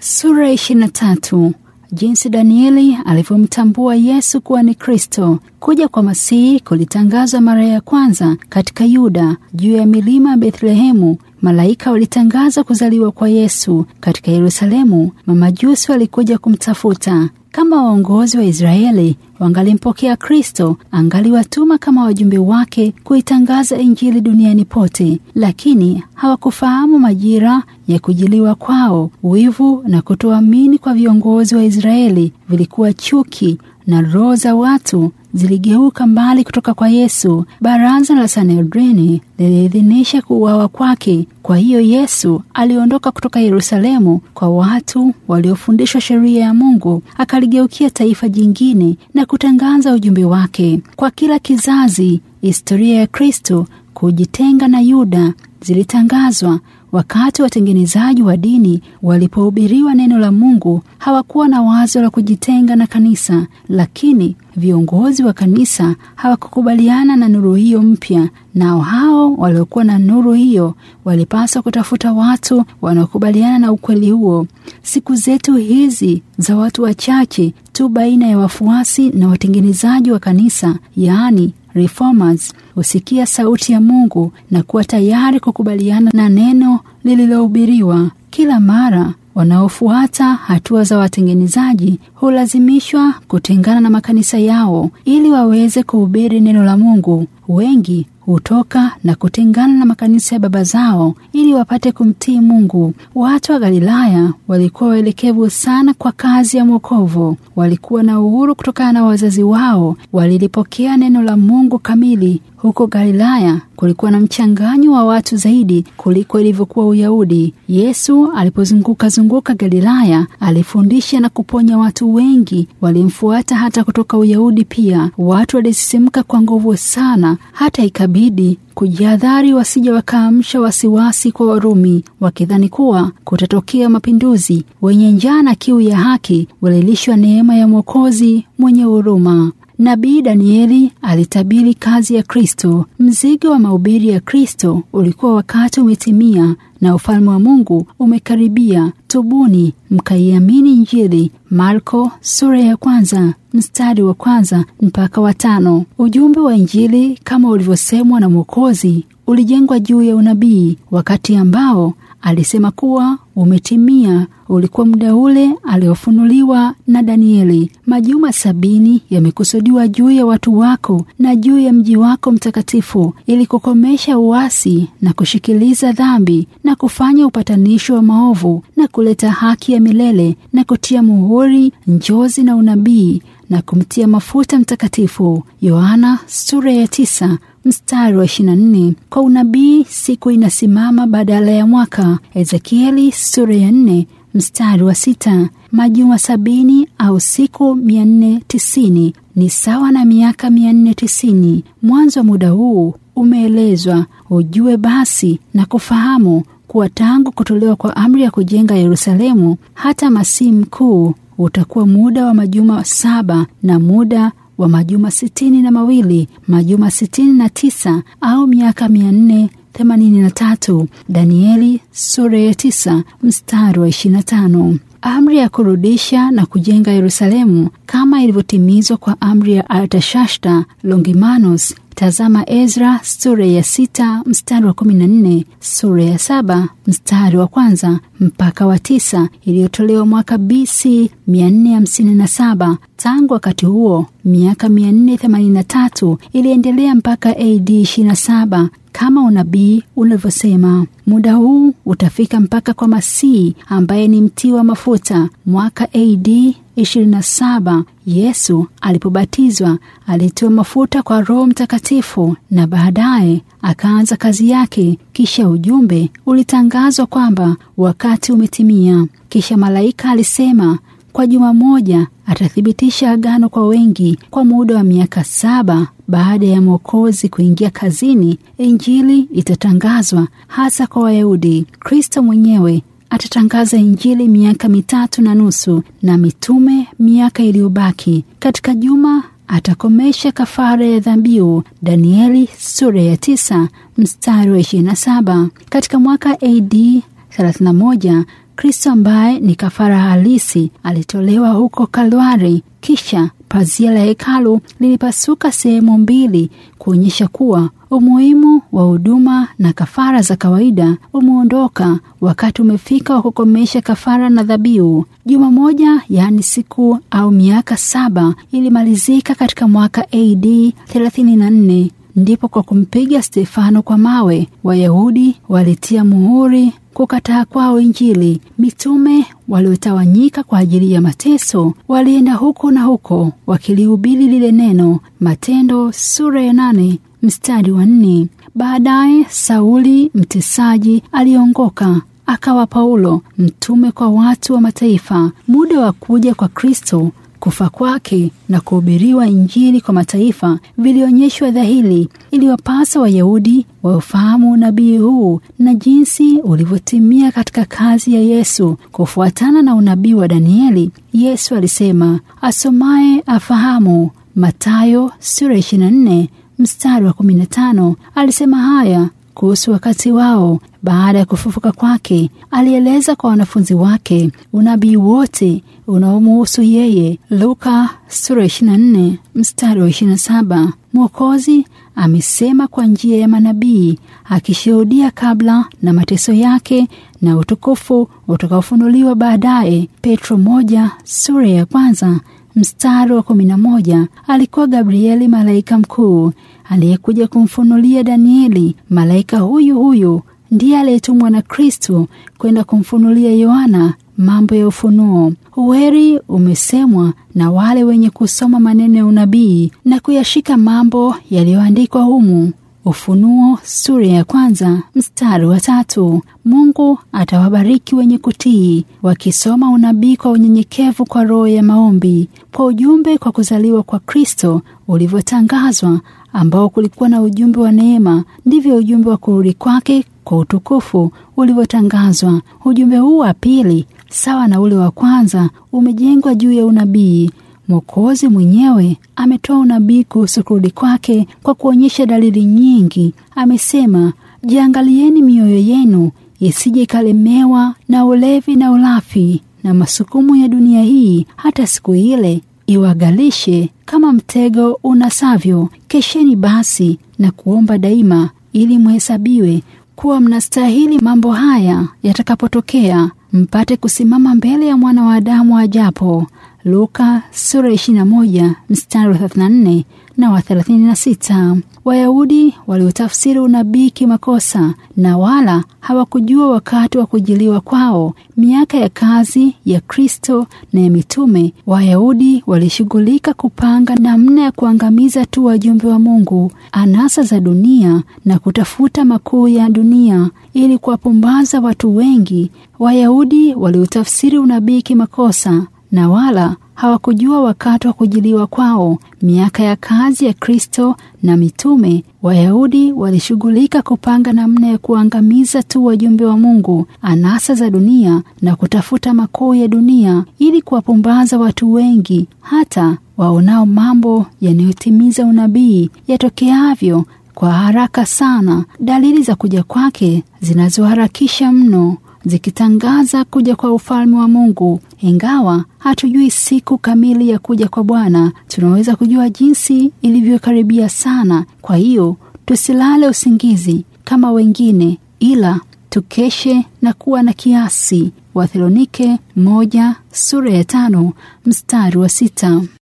Sura ya 23. Jinsi Danieli alivyomtambua Yesu kuwa ni Kristo. Kuja kwa Masihi kulitangazwa mara ya kwanza katika Yuda juu ya milima ya Bethlehemu. Malaika walitangaza kuzaliwa kwa Yesu katika Yerusalemu. Mamajusi walikuja kumtafuta. Kama waongozi wa Israeli wangalimpokea Kristo, angaliwatuma kama wajumbe wake kuitangaza Injili duniani pote, lakini hawakufahamu majira ya kujiliwa kwao. Wivu na kutoamini kwa viongozi wa Israeli vilikuwa chuki na roho za watu ziligeuka mbali kutoka kwa Yesu. Baraza la Sanhedrini liliidhinisha kuuawa kwake. Kwa hiyo Yesu aliondoka kutoka Yerusalemu kwa watu waliofundishwa sheria ya Mungu, akaligeukia taifa jingine na kutangaza ujumbe wake kwa kila kizazi. Historia ya Kristo kujitenga na Yuda zilitangazwa wakati watengenezaji wa dini walipohubiriwa neno la Mungu. Hawakuwa na wazo la kujitenga na kanisa, lakini viongozi wa kanisa hawakukubaliana na nuru hiyo mpya. Nao hao waliokuwa na nuru hiyo walipaswa kutafuta watu wanaokubaliana na ukweli huo. Siku zetu hizi za watu wachache tu baina ya wafuasi na watengenezaji wa kanisa, yaani reformers, husikia sauti ya Mungu na kuwa tayari kukubaliana na neno lililohubiriwa. Kila mara wanaofuata hatua za watengenezaji hulazimishwa kutengana na makanisa yao ili waweze kuhubiri neno la Mungu. Wengi hutoka na kutengana na makanisa ya baba zao ili wapate kumtii Mungu. Watu wa Galilaya walikuwa waelekevu sana kwa kazi ya mwokovu. Walikuwa na uhuru kutokana na wazazi wao, walilipokea neno la Mungu kamili. Huko Galilaya kulikuwa na mchanganyo wa watu zaidi kuliko ilivyokuwa Uyahudi. Yesu alipozunguka zunguka Galilaya, alifundisha na kuponya watu wengi. Walimfuata hata kutoka Uyahudi pia. Watu walisisimka kwa nguvu sana, hata ikabidi kujihadhari wasija wakaamsha wasiwasi kwa Warumi, wakidhani kuwa kutatokea mapinduzi. Wenye njaa na kiu ya haki walilishwa neema ya Mwokozi mwenye huruma. Nabii Danieli alitabiri kazi ya Kristo. Mzigo wa mahubiri ya Kristo ulikuwa wakati umetimia na ufalme wa Mungu umekaribia. Tubuni mkaiamini Injili. Marko sura ya kwanza mstari wa kwanza mpaka wa tano. Ujumbe wa Injili kama ulivyosemwa na Mwokozi ulijengwa juu ya unabii, wakati ambao alisema kuwa umetimia ulikuwa muda ule aliofunuliwa na Danieli. Majuma sabini yamekusudiwa juu ya watu wako na juu ya mji wako mtakatifu, ili kukomesha uasi na kushikiliza dhambi na kufanya upatanisho wa maovu na kuleta haki ya milele na kutia muhuri njozi na unabii na kumtia mafuta mtakatifu. Yohana sura ya tisa mstari wa 24. Kwa unabii siku inasimama badala ya mwaka. Ezekieli sura ya 4 mstari wa sita. Majuma sabini au siku mia nne tisini ni sawa na miaka mia nne tisini. Mwanzo wa muda huu umeelezwa. Ujue basi na kufahamu kuwa tangu kutolewa kwa amri ya kujenga Yerusalemu hata Masihi mkuu utakuwa muda wa majuma saba na muda wa majuma sitini na mawili majuma sitini na tisa au miaka mia nne themanini na tatu. Danieli sura ya tisa mstari wa ishirini na tano. Amri ya kurudisha na kujenga Yerusalemu kama ilivyotimizwa kwa amri ya Artashasta Longimanus. Tazama Ezra sura ya sita mstari wa kumi na nne, sura ya saba mstari wa kwanza mpaka wa tisa iliyotolewa mwaka BC 457. Tangu wakati huo miaka 483 iliendelea mpaka AD 27 kama unabii unavyosema. Muda huu utafika mpaka kwa Masihi ambaye ni mtii wa mafuta. Mwaka AD 27 Yesu alipobatizwa alitiwa mafuta kwa Roho Mtakatifu na baadaye akaanza kazi yake. Kisha ujumbe ulitangazwa kwamba wakati umetimia. Kisha malaika alisema kwa juma moja atathibitisha agano kwa wengi kwa muda wa miaka saba. Baada ya Mwokozi kuingia kazini, Injili itatangazwa hasa kwa Wayahudi. Kristo mwenyewe atatangaza Injili miaka mitatu na nusu na mitume miaka iliyobaki. Katika juma atakomesha kafara ya dhabihu. Danieli sura ya tisa mstari wa 27. Katika mwaka AD 31 Kristo ambaye ni kafara halisi alitolewa huko Kalvari. Kisha pazia la hekalu lilipasuka sehemu mbili kuonyesha kuwa umuhimu wa huduma na kafara za kawaida umeondoka. Wakati umefika wa kukomesha kafara na dhabihu. Juma moja, yaani siku au miaka saba, ilimalizika katika mwaka AD 34 ndipo kwa kumpiga Stefano kwa mawe Wayahudi walitia muhuri kukataa kwao Injili. Mitume waliotawanyika kwa ajili ya mateso walienda huko na huko wakilihubiri lile neno. Matendo sura ya nane mstari wa nne. Baadaye Sauli mtesaji aliongoka akawa Paulo mtume kwa watu wa mataifa. Muda wa kuja kwa Kristo kufa kwake na kuhubiriwa Injili kwa mataifa vilionyeshwa dhahiri. Iliwapasa Wayahudi waufahamu unabii huu na jinsi ulivyotimia katika kazi ya Yesu. Kufuatana na unabii wa Danieli, Yesu alisema, asomaye afahamu. Mathayo sura 24 mstari wa 15. Alisema haya kuhusu wakati wao baada ya kufufuka kwake. Alieleza kwa wanafunzi wake unabii wote unaomuhusu yeye. Luka sura 24 mstari wa 27. Mwokozi amesema kwa njia ya manabii akishuhudia kabla na mateso yake na utukufu utakaofunuliwa baadaye. Petro moja sura ya kwanza mstari wa kumi na moja. Alikuwa Gabrieli malaika mkuu aliyekuja kumfunulia Danieli. Malaika huyu huyu ndiye aliyetumwa na Kristo kwenda kumfunulia Yohana mambo ya ufunuo. Uweri umesemwa na wale wenye kusoma maneno ya unabii na kuyashika mambo yaliyoandikwa humu. Ufunuo sura ya kwanza mstari wa tatu. Mungu atawabariki wenye kutii wakisoma unabii kwa unyenyekevu kwa roho ya maombi, kwa ujumbe kwa kuzaliwa kwa Kristo ulivyotangazwa, ambao kulikuwa na ujumbe wa neema, ndivyo ujumbe wa kurudi kwake kwa utukufu ulivyotangazwa. Ujumbe huu wa pili, sawa na ule wa kwanza, umejengwa juu ya unabii. Mwokozi mwenyewe ametoa unabii kuhusu kurudi kwake kwa kuonyesha dalili nyingi. Amesema, jiangalieni mioyo yenu isije ikalemewa na ulevi na ulafi na masukumu ya dunia hii, hata siku ile iwagalishe kama mtego unasavyo. Kesheni basi na kuomba daima, ili mhesabiwe kuwa mnastahili mambo haya yatakapotokea, mpate kusimama mbele ya mwana wa Adamu ajapo. Luka sura 21 mstari wa 34 na wa 36. Wayahudi waliotafsiri unabii kimakosa na wala hawakujua wakati wa kujiliwa kwao. Miaka ya kazi ya Kristo na ya mitume, Wayahudi walishughulika kupanga namna ya kuangamiza tu wajumbe wa Mungu, anasa za dunia na kutafuta makuu ya dunia ili kuwapumbaza watu wengi. Wayahudi waliotafsiri unabii kimakosa na wala hawakujua wakati wa kujiliwa kwao. Miaka ya kazi ya Kristo na mitume, Wayahudi walishughulika kupanga namna ya kuangamiza tu wajumbe wa Mungu, anasa za dunia na kutafuta makuu ya dunia, ili kuwapumbaza watu wengi, hata waonao mambo yanayotimiza unabii yatokeavyo kwa haraka sana, dalili za kuja kwake zinazoharakisha mno zikitangaza kuja kwa ufalme wa Mungu. Ingawa hatujui siku kamili ya kuja kwa Bwana, tunaweza kujua jinsi ilivyokaribia sana. Kwa hiyo tusilale usingizi kama wengine, ila tukeshe na kuwa na kiasi. Wathesalonike moja sura ya tano mstari wa sita.